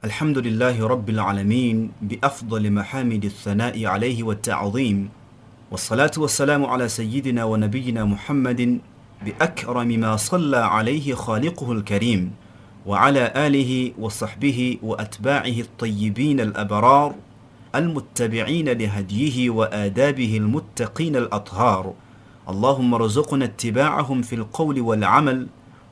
الحمد لله رب العالمين بأفضل محامد الثناء عليه والتعظيم والصلاة والسلام على سيدنا ونبينا محمد بأكرم ما صلى عليه خالقه الكريم وعلى آله وصحبه وأتباعه الطيبين الأبرار المتبعين لهديه وآدابه المتقين الأطهار اللهم ارزقنا اتباعهم في القول والعمل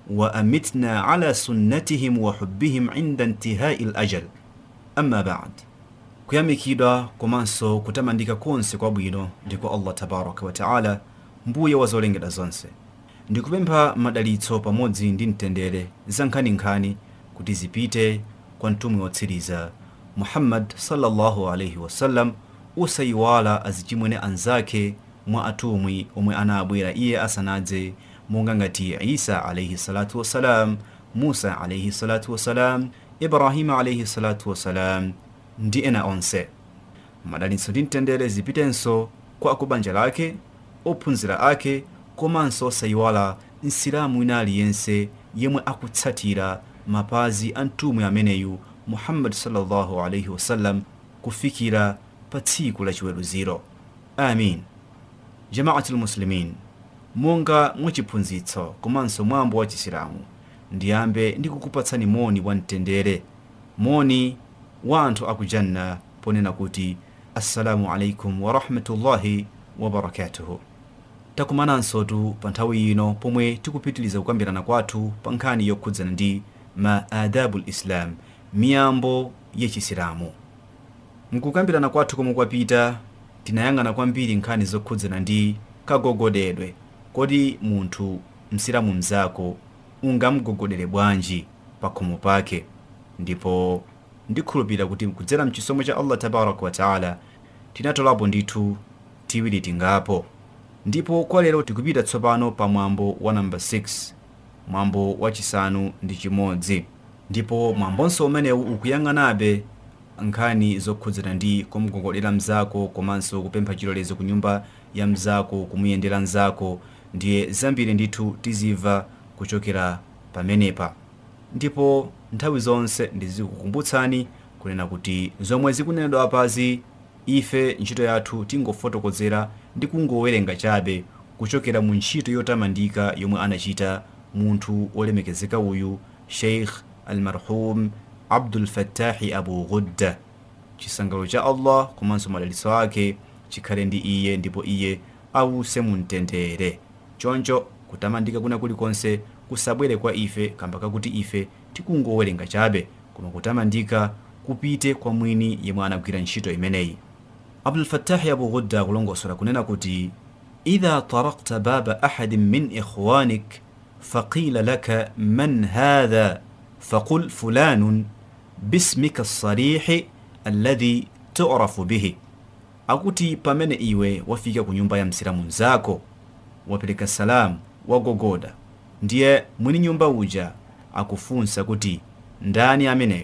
وأمتنا على سنتهم وحبهم عند انتهاء الأجل أما بعد kuyamikidwa komanso kutamandika konse kwabwino ndiko allah tabaraka wataala mbuye wa zolengedwa zonse ndikupempha madalitso pamodzi ndi mtendere za nkhaninkhani kuti zipite kwa mtumwi wotsiriza muhammad sallallahu alaihi wasallam osayiwala azichimwene anzake mwa atumwi omwe anabwera iye asanadze monga ngati isa alaihi salatu wassalam musa alaihi salatu wassalam ibrahima alaihi salatu wassalam ndi ena onse madalitso ndi mtendere zipitenso kwa akubanja lake ophunzira ake komanso osayiwala msilamu wina aliyense yemwe akutsatira mapazi a mtumwi ameneyu muhammadi sallallahu alaihi wasallam kufikira pa tsiku la chiweruziro amin jamaati lmuslimin monga mwachiphunzitso komanso mwambo wa chisilamu ndiyambe ndikukupatsani moni wa mtendere moni wa anthu akujanna ponena kuti assalamu alaikum warahmatullahi wabarakatuhu takumanansotu pa nthawi ino pomwe tikupitiliza kukambirana kwathu pa nkhani yokhudzana ndi ma adabu lislam miyambo yachisilamu mkukambirana kwathu komwe kwapita tinayang'ana kwambiri nkhani zokhudzana ndi kagogodedwe kodi munthu msilamu mzako ungamgogodere bwanji pa khomo pake ndipo ndikhulupirira kuti kudzera mchisomo cha allah tabaraka wataala tinatolapo ndithu tiwiri tingapo ndipo kwa lero tikupita tsopano pa mwambo wa namba 6 mwambo wachisanu ndi chimodzi ndipo mwambonso umenewu ukuyang'anabe nkhani zokhudzana ndi kumugogodera mzako komanso kupempha chilolezo ku nyumba ya mzako kumuyendera mzako ndiye zambiri ndithu tizimva kuchokera pamenepa ndipo nthawi zonse ndizikukumbutsani kunena kuti zomwe zikunenedwa apazi ife ntchito yathu tingofotokozera ndi kungowerenga chabe kuchokera mu ntchito yotamandika yomwe anachita munthu olemekezeka uyu sheikh almarhum abdul fattahi abu ghudda chisangalalo cha allah komanso madalitso ake chikhale ndi iye ndipo iye awuse mu mtendere choncho kutamandika kuna kulikonse kusabwere kwa ife kamba kakuti ife tikungowerenga chabe koma kutamandika kupite kwa mwini yemwe anagwira ntchito imeneyi abdulfattahi abu ghudda kulongosola kunena kuti idha tarakta baba ahadin min ikhwanik faqila laka man hadha faqul fulanun bismika lsarihi alladhi turafu bihi akuti pamene iwe wafika ku nyumba ya msilamu mzako wapereka salamu wagogoda ndiye mwini nyumba uja akufunsa kuti ndani ameneyo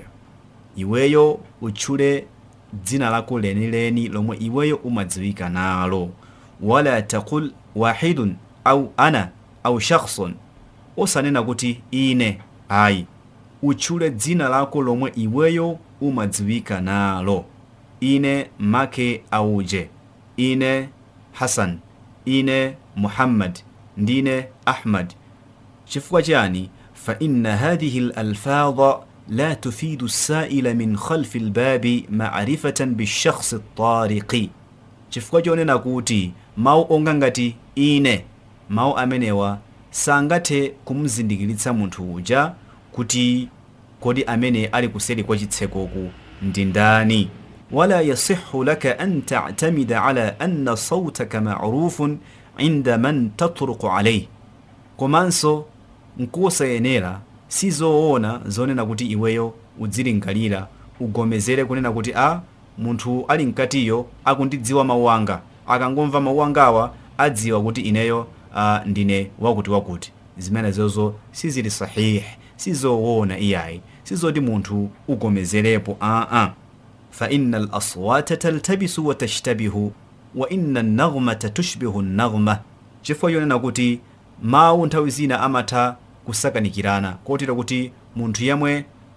iweyo utchule dzina lako lenileni lomwe iweyo umadziwika nalo wala taqul wahidun au ana au shakhsun osanena kuti ine ayi utchule dzina lako lomwe iweyo umadziwika nalo ine make auje ine hasan ine muhammad ndine ahmad chifukwa chani فإن هذه الألفاظ لا تفيد السائل من خلف الباب معرفة بالشخص الطارق chifukwa chonena kuti mawu onga ngati ine mawu amenewa sangathe kumzindikiritsa munthu uja kuti kodi amene ali kuseri kwa chitsekoku ndi ndani wala yasihu laka an tatamida ala anna sautaka marufun inda man tatruku alayhi komanso nkosayenera sizoona zonena kuti iweyo udzilingalira ugomezere kunena kuti a munthu ali mkatiyo akundidziwa mawu anga akangomva mawu angawa adziwa kuti ineyo uh, ndine wakuti wakuti zimenezozo sizili sahihi sizoona iyayi sizoti munthu ugomezerepo aa fa inna alaswata taltabisu wa tashtabihu wa inna an-naghmata tushbihu an-naghma chifukwa yonena kuti mawu nthawi zina amatha kusakanikirana kotero kuti munthu yemwe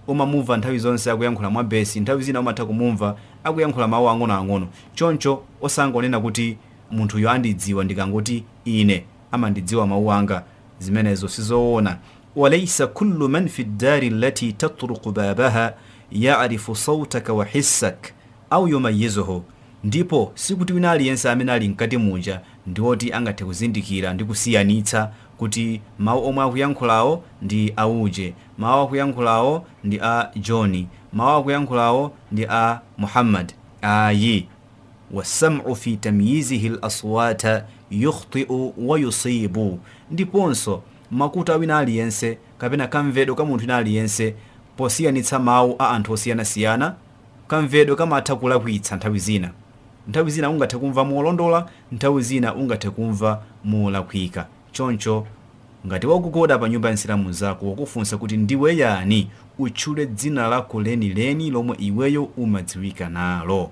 umamumva nthawi zonse akuyankhula mwa besi nthawi zina umatha kumumva akuyankhula mawu ang'onoang'ono choncho osangonena kuti munthuyo andidziwa ndikangoti ine amandidziwa mawu anga zimenezo sizoona walaisa kullu man fi ddari allati tatruku babaha yarifu sautaka wa hissak au yumayizuhu ndipo sikuti wina aliyense amene ali mkati munja ndiwoti angathe kuzindikira ndi kusiyanitsa kuti mawu omwe akuyankhulawo ndi auje mawu akuyankhulawo ndi a johni mawu akuyankhulawo ndi a muhammad ayi wasamu fi tamyizihi laswata yukhtiu wa yusibu ndiponso makutu awina aliyense kapena kamvedwe ka munthu wina aliyense posiyanitsa mawu a anthu osiyanasiyana kamvedwe kamatha kulakwitsa nthawi zina nthawi zina ungathe kumva molondola nthawi zina ungathe kumva molakwika choncho ngati wakukoda pa nyumba ya nsilamu zako wakufunsa kuti ndiwe yani utchule dzina lako lenileni lomwe iweyo umadziwika nalo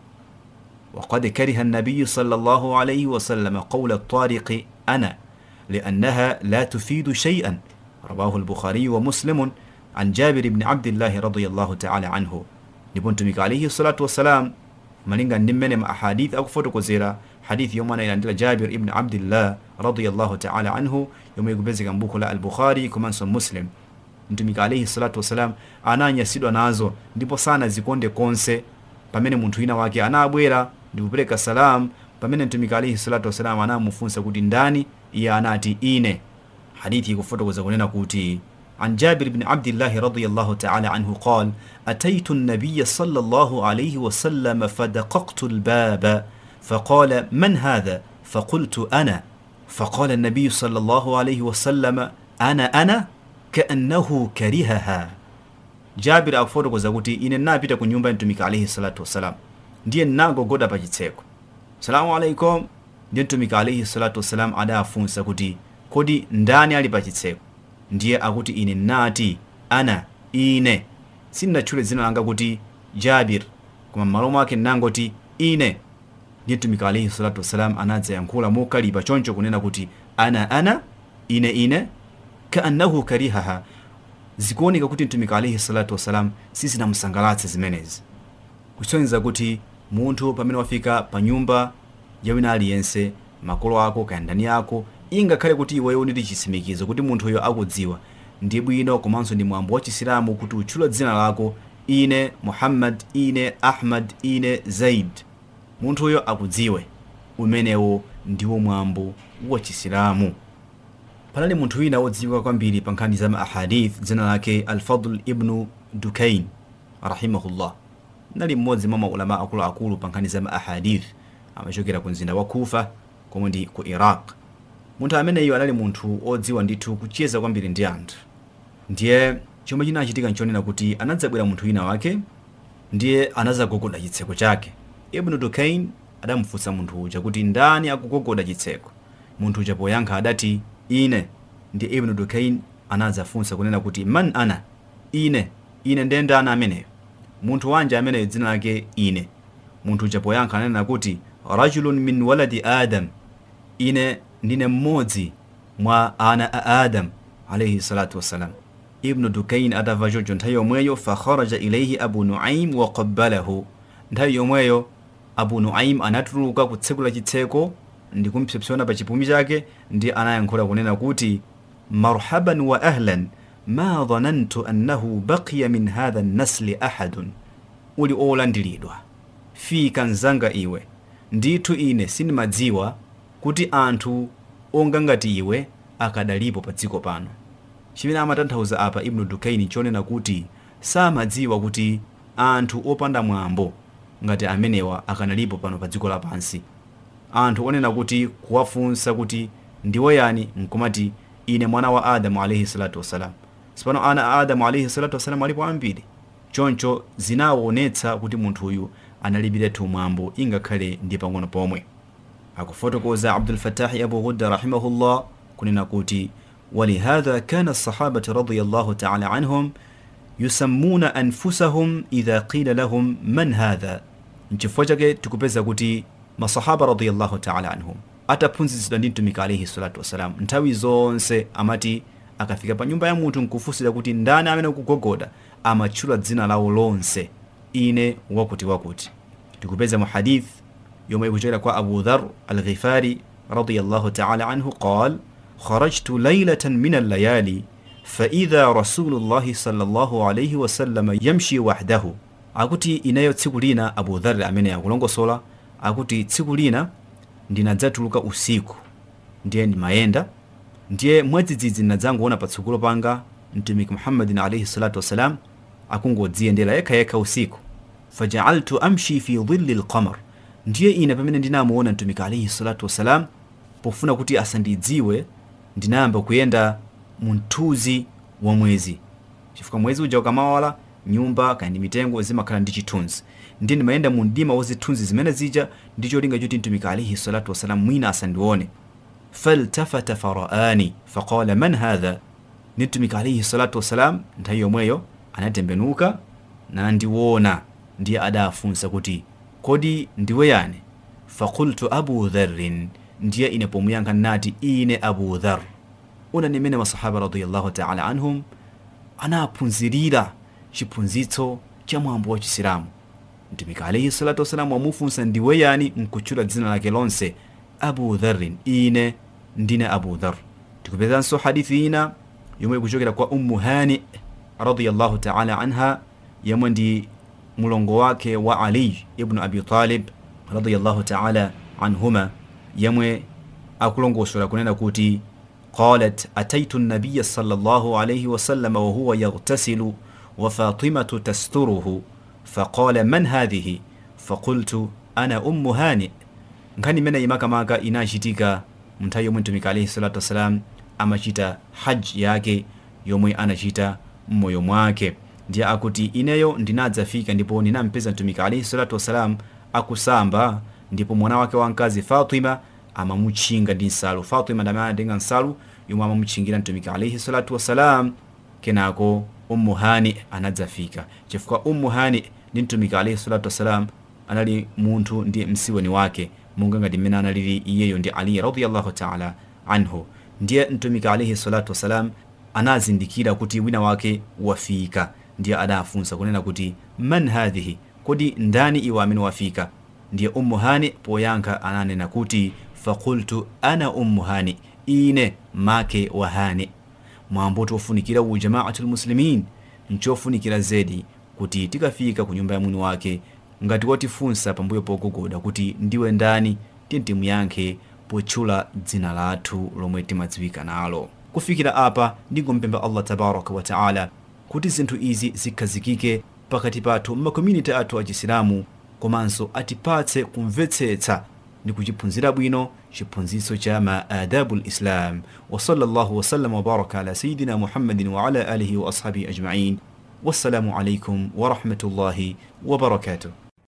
وقد كره النبي صلى الله عليه وسلم قول الطارق أنا لأنها لا تفيد شيئا رواه البخاري ومسلم عن جابر بن عبد الله رضي الله تعالى عنه نبنتمك عليه الصلاة والسلام malinga ndi mmene ma ahadith akufotokozera hadithi yomwe anayilandira jabir ibn abdillah radiyallahu taala anhu yomwe ikupezeka mbuku la al-bukhari komanso muslim mtumiki alaihi salatu wassalam ananyasidwa nazo ndipo sanazikonde konse pamene munthu wina wake anabwera ndi kupereka salam pamene mtumiki alaihi salatu wassalam anamufunsa kuti ndani iye anati ine hadithi ikufotokoza kunena kuti عن جابر بن عبد الله رضي الله تعالى عنه قال أتيت النبي صلى الله عليه وسلم فدققت الباب فقال من هذا فقلت أنا فقال النبي صلى الله عليه وسلم أنا أنا كأنه كرهها jabir akufotokoza kuti ine napita ku nyumba ya mtumiki alaihi salatu wassalam ndiye nagogoda pa chitseko salamu alaikum ndiye mtumiki alaihi salatu wassalam adafunsa kuti kodi ndani ali pa chitseko ndiye akuti ine nati ana ine sindinatchule dzina langa kuti jabir koma m'malo mwake nangoti ine ndiye mtumiki alaihi salatu wassalam anadzayankhula mokalipa choncho kunena kuti ana ana ine ine kaannahu karihaha zikuoneka kuti mtumiki alaihi salatu wassalam sizinamusangalatse zimenezi kusonyeza kuti munthu pamene wafika pa nyumba ya wina aliyense makolo ako kaya ndani ako ingakhale kuti iweyo ndili chitsimikizo kuti munthuyo akudziwa ndi bwino komanso ndi mwambo wa chisilamu kuti utchula dzina lako ine muhammad ine ahmad ine zaid munthuyo akudziwe umenewo ndiwo mwambo wa chisilamu panali munthu wina wodziwika kwambiri pa nkhani za maahadith dzina lake alfadl ibnu dukain rahimahullah nali mmodzi mwa maulama akuluakulu pa nkhani za maahadith amachokera ku mzinda wa kufa komwe ndi ku iraq munthu ameneyo anali munthu odziwa ndithu kucheza kwambiri ndi anthu ndiye chomwe chinachitika nchonena kuti anadzabwera munthu wina wake ndiye anazagogoda chitseko chake ibnu dukain adamufunsa munthu uja kuti ndani akugogoda chitseko munthu uja poyankha adati ine ndi ibnu dukain anadzafunsa kunena kuti man ana ine ine ndiye ndani ameneyo munthu wanja ameneyo dzina lake ine munthu uja poyankha ananena kuti rajulun min waladi adam ine ndine mmodzi mwa ana a adam alaihi salatu wassalam ibnu dukain adamva choncho nthawi yomweyo fakharaja ilaihi abu nuaim wa qabbalahu nthawi yomweyo abu nuaim anatuluka kutsekula chitseko ndi kumpsopsona pa chipumi chake ndi anayankhula kunena kuti marhaban wa ahlan ma dhanantu annahu baqiya min hadha nnasli ahadun uli olandiridwa fika mzanga iwe ndithu ine sindimadziwa kuti anthu onga ngati iwe akadalipo pa dziko pano chimene amatanthauza apa ibnu dukaini chonena kuti samadziwa kuti anthu opanda mwambo ngati amenewa akanalipo pano pa dziko lapansi anthu onena kuti kuwafunsa kuti ndiwe yani nkumati ine mwana wa adamu alaihi salatu wassalam sipano ana a adamu alaihi salatu wassalam alipo ambiri choncho zinaonetsa kuti munthuyu analibiretu mwambo ingakhale ndi pang'ono pomwe akufotokoza abdulfatahi abu ghudda rahimahullah kunena kuti ولهذا كان الصحابة رضي الله تعالى عنهم يسمون أنفسهم إذا قيل لهم من هذا nchifukwa chake tikupeza kuti masahaba radiyallahu ta'ala anhum ataphunzitsidwa ndi mtumiki alaihi salatu wassalam nthawi zonse amati akafika pa nyumba ya munthu nkufunsira kuti ndani amene ukugogoda amatchula dzina lawo lonse ine wakuti wakuti tikupeza mu hadith yomwe ikuchokera kwa abu dhar alghifari radiyallahu taala anhu qal kharajtu laylatan min allayali faidha rasulullahi sallallahu alaihi wasallam yamshi wahdahu akuti inayo tsiku lina abu dhar amene akulongosola akuti tsiku lina ndinadzatuluka usiku ndiye ndimayenda ndiye mwadzidzidzi ndinadzangoona patsogolo panga mtumiki muhammadin alaihi salatu wassalam akungodziyendera yekhayekha usiku fajaaltu amshi fi dhilli lqamar ndiye ine pamene ndinamuona mtumiki alaihi salatu wassalam pofuna kuti asandidziwe ndinayamba kuyenda mu mthunzi wa mwezi chifukwa mwezi uja ukamawala nyumba kandi mitengo zimakhala ndi chithunzi ndiye ndimayenda mu mdima wa zithunzi zimene zija ndi cholinga choti mtumiki alaihi salatu wassalam mwina asandione faltafata faraani faqala man hadha ni mtumiki alaihi salatu wassalam nthawi yomweyo anatembenuka nandiwona ndiye adafunsa kuti kodi ndiwe yani fakultu abu dharrin ndiye ine pomuyankha nati ine abu dhar una nimene masahaba radiyallahu taala anhum anaphunzirira chiphunzitso cha mwambo wa chisilamu mtumiki alaihi salatu wassalam wamufunsa ndiwe yani nkutchula dzina lake lonse abu dharrin ine ndine abu dhar tikupezanso hadithi ina yomwe ikuchokera kwa ummu hani radiyallahu taala anha yomwe ndi mulongo wake wa ali ibnu abi talib radiyallahu taala anhuma yemwe akulongosola kunena kuti qalat ataitu nabiya sallallahu alayhi wasallam wahuwa yaghtasilu wa fatimatu tasturuhu faqala man hadhihi faqultu ana ummu hani nkhani imene imakamaka inachitika mnthawi yomwe mtumiki alayhi salatu wassalam amachita haji yake yomwe anachita mmoyo mwake ndiye akuti ineyo ndinadzafika ndipo ndinampeza mtumiki alayhi salatu wassalam akusamba ndipo mwana wake wamkazi fatima amamutchinga ndi nsalu fatima ndamene anatenga nsalu yomwe amamutchingira mtumiki alayhi salatu wassalam kenako ummu hani anadzafika chifukwa ummu hani ndi mtumiki alayhi salatu wassalam anali munthu ndi msiweni wake monga ngati mmene analili iyeyo ndi ali radiyallahu taala anhu ndiye mtumiki alayhi salatu wassalam anazindikira kuti wina wake wafika ndiye adafunsa kunena kuti man hadhihi kodi ndani iwe amene wafika ndiye ummu hani poyankha ananena kuti fakultu ana ummu hani ine make wa hani mwambo tofunikira ujamaatu lmuslimin nchofunikira zedi kuti tikafika ku nyumba ya mwini wake ngati watifunsa pambuyo pogogoda kuti ndiwe ndani tiye timuyankhe potchula dzina lathu lomwe timadziwika nalo kufikira apa ndingompempha allah tabaraka wa taala kuti zinthu izi zikhazikike pakati pathu m'makomuniti athu achisilamu komanso atipatse kumvetsetsa ndi kuchiphunzira bwino chiphunzitso cha maadabu lislam wa sallallahu wasallam wabaraka ala sayidina muhammadin wa ala alihi wa ashabihi ajmain wassalamu alaikum warahmatullahi wabarakatuh